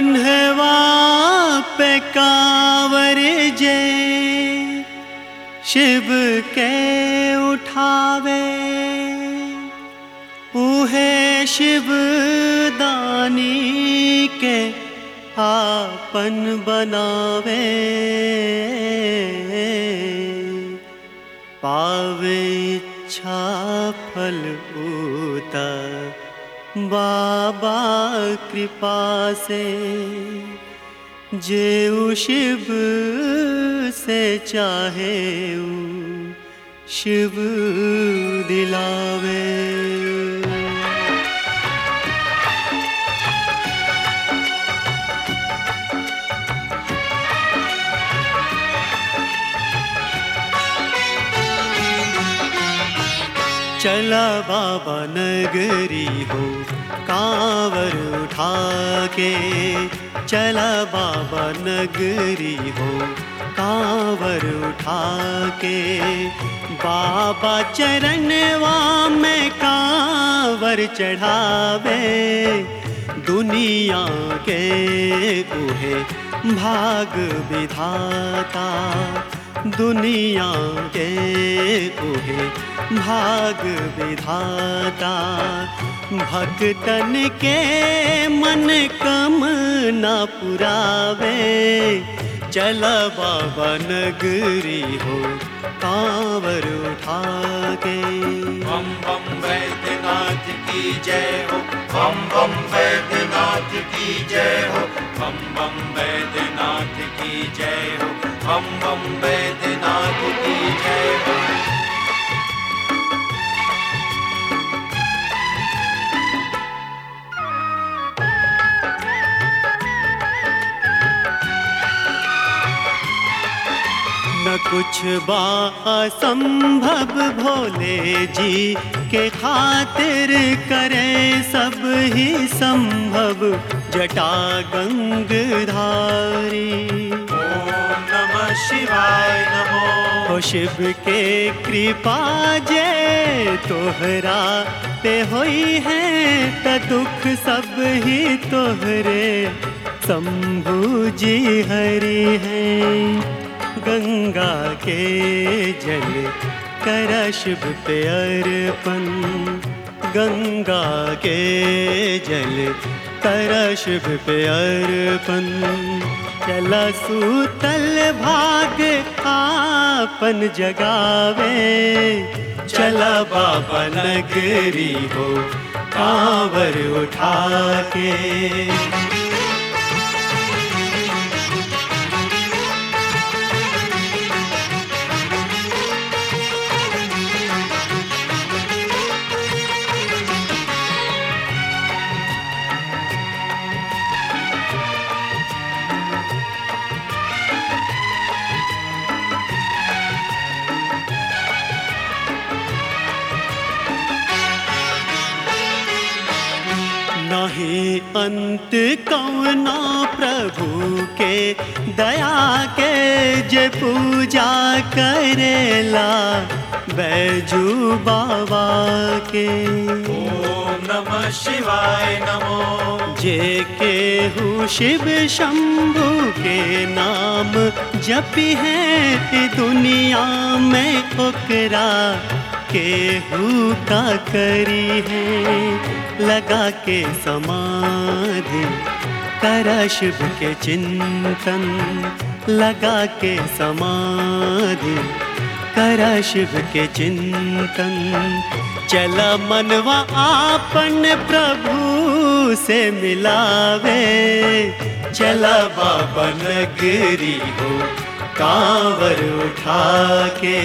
कन्हवा पे कांवर जे शिव के उठावे उहे शिव दानी के आपन बनावे पावे इच्छा फल उता बाबा कृपा से जेऊ शिव से चाहे ऊ शिव दिलावे चला बाबा नगरी हो कांवर उठा के चला बाबा नगरी हो कांवर उठा के बाबा चरणवा में कांवर चढ़ावे दुनिया के उहे भाग विधाता दुनिया के उहे भाग विधाता भक्तन के मन कम न पुरावे चल बाबा नगरी हो कांवर उठा के बम बम वैद्यनाथ की जय हो बम बम वैद्यनाथ की जय हो बम बम वैद्यनाथ की जय हो बम बम वैद्यनाथ की जय हो न कुछ बा असंभव भोले जी के खातिर करे सब ही संभव जटा गंगधारी ओम नमः शिवाय नमो हो शिव के कृपा जे तोहरा पे होई है त दुख सब ही तोहरे शंभु जी हरि है गंगा के जल कर शिव पे अर्पण गंगा के जल कर शिव पे अर्पण चला सूतल भाग आपन जगावे चला बाबा नगरी हो कांवर उठा के नहीं अंत कौना प्रभु के दया के जे पूजा करेला बैजू बाबा के ओम नमः शिवाय नमो जे के हूँ शिव शंभु के नाम जपी है ई दुनिया में ओकरा केहू का करी है लगा के समाधि कर शिव के चिंतन लगा के समाधि कर शिव के चिंतन चल मनवा आपन प्रभु से मिलावे चला बाबा नगरी हो कांवर उठा के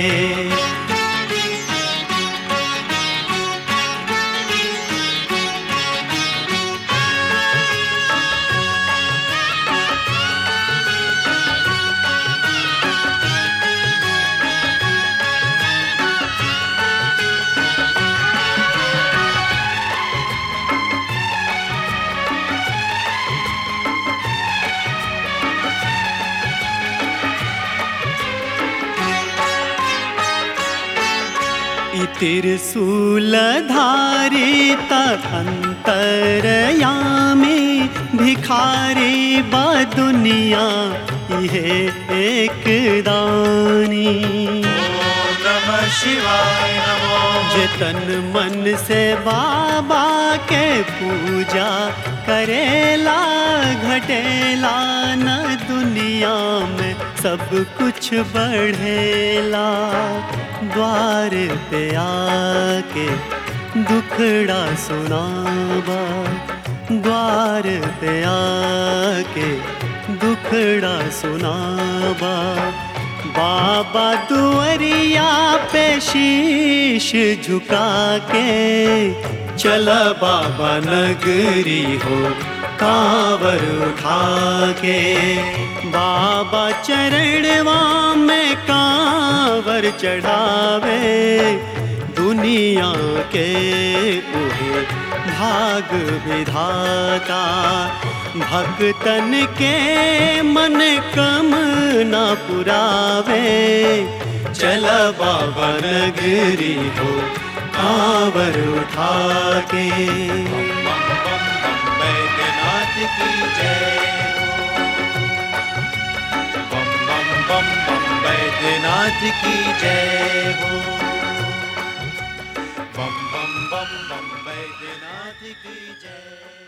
त्रिशूलधारी तंतरयामी भिखारी बा दुनिया ये एक दानी ओम नमः शिवाय नमो जे तन मन से बाबा के पूजा करेला घटेला न दुनिया में सब कुछ बढ़ेला द्वार पे आके दुखड़ा सुनावा द्वार पे आके दुखड़ा सुनावा बाबा दुअरिया पे शीश झुका के चला बाबा नगरी हो कांवर उठा के बाबा चरणवा में कांवर चढ़ावे दुनिया के उहे भाग विधाता भक्तन के मन कम न पुरावे चल बाबा नगरी हो कांवर उठा के बम बम बम बैद्यनाथ की जय हो बम बम बम बम बैद्यनाथ की जय हो बम बम बम बम बैद्यनाथ की जय